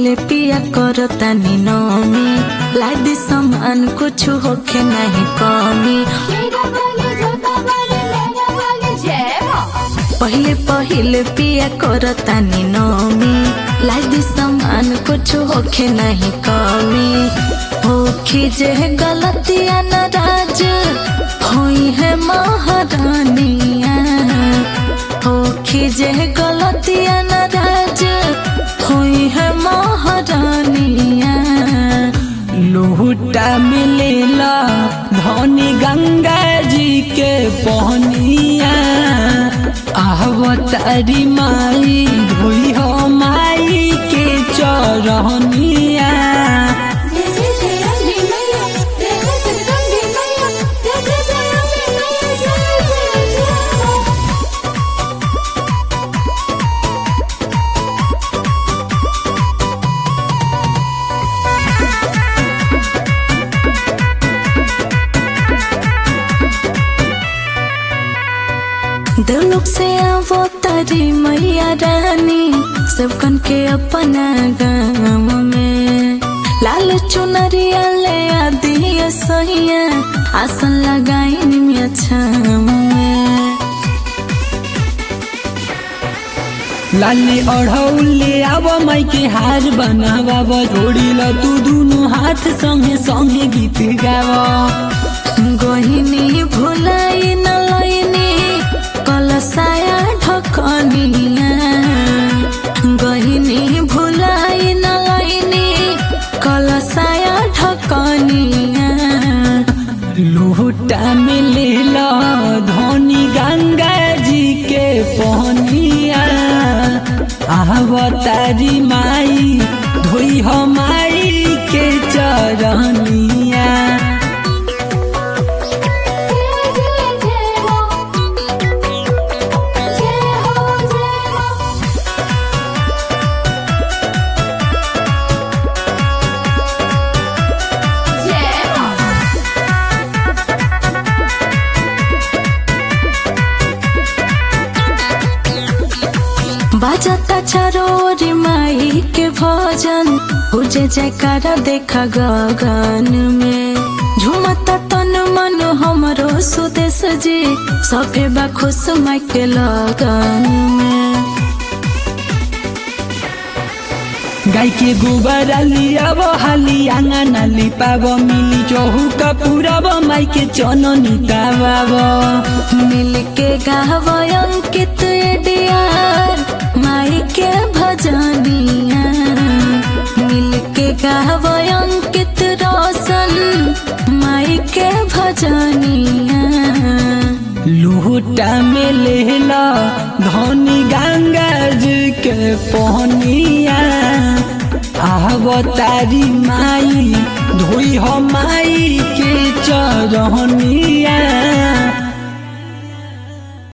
पहिले पिया कर तानी नमी लादी सामान कुछ होखे नहीं कमी मेरा वाले जोता वाले मेरा वाले जय मां पहिले पहिले पिया कर तानी नमी लादी सामान कुछ होखे नहीं कमी होखी जे गलतिया नाराज होई है महारानिया होखी जे गलतिया नाराज होई है महारानिया लोहुटा मिलेला धनी गंगा जी के पहनिया आवतारी माई धोई हो माई के चरहनिया जय जय जय अम्बे मैया जय जय जगदम्बे मैया जय जय जय अम्बे मैया जय जय जय दिलुक से आवो तारी मैया रानी सबकन के अपना गाँव में लाल चुनरिया ले आदि सहिया आसन लगाई निमिया छाम में लाली अढ़ौले आव माई के हार बनावा जोड़ी ल तू दुनु हाथ संगे संगे गीत गावा गहिनी भुलाई न लैनी कलसाया ढकनिया गहिनी भुलाई न लैनी कलसाया ढकनिया लोटा में लेला धनी गंगा जी के पहनिया आवतारी माई धोई हो माई के चरनिया जय जय जय मां जय हो जय मां जय मां बाजता चरोरी माई के भजन पूजे जयकारा देखा गगन में झुमता तन मन हमरो सुदेश जी सभे बा खुश माई के लगन में गाय के गोबर लियाब हाली आंगन लिपाब मिली चौहुका पुराब माई के चननी ताबाब मिल के गाव अंकित डियार माई के भजनिया मिल के गाव अंकित रोशन माई के भजनिया लोटा में लेला धनी गंगा जी के पहनिया आवतारी माई धोई हो माई के चरहनिया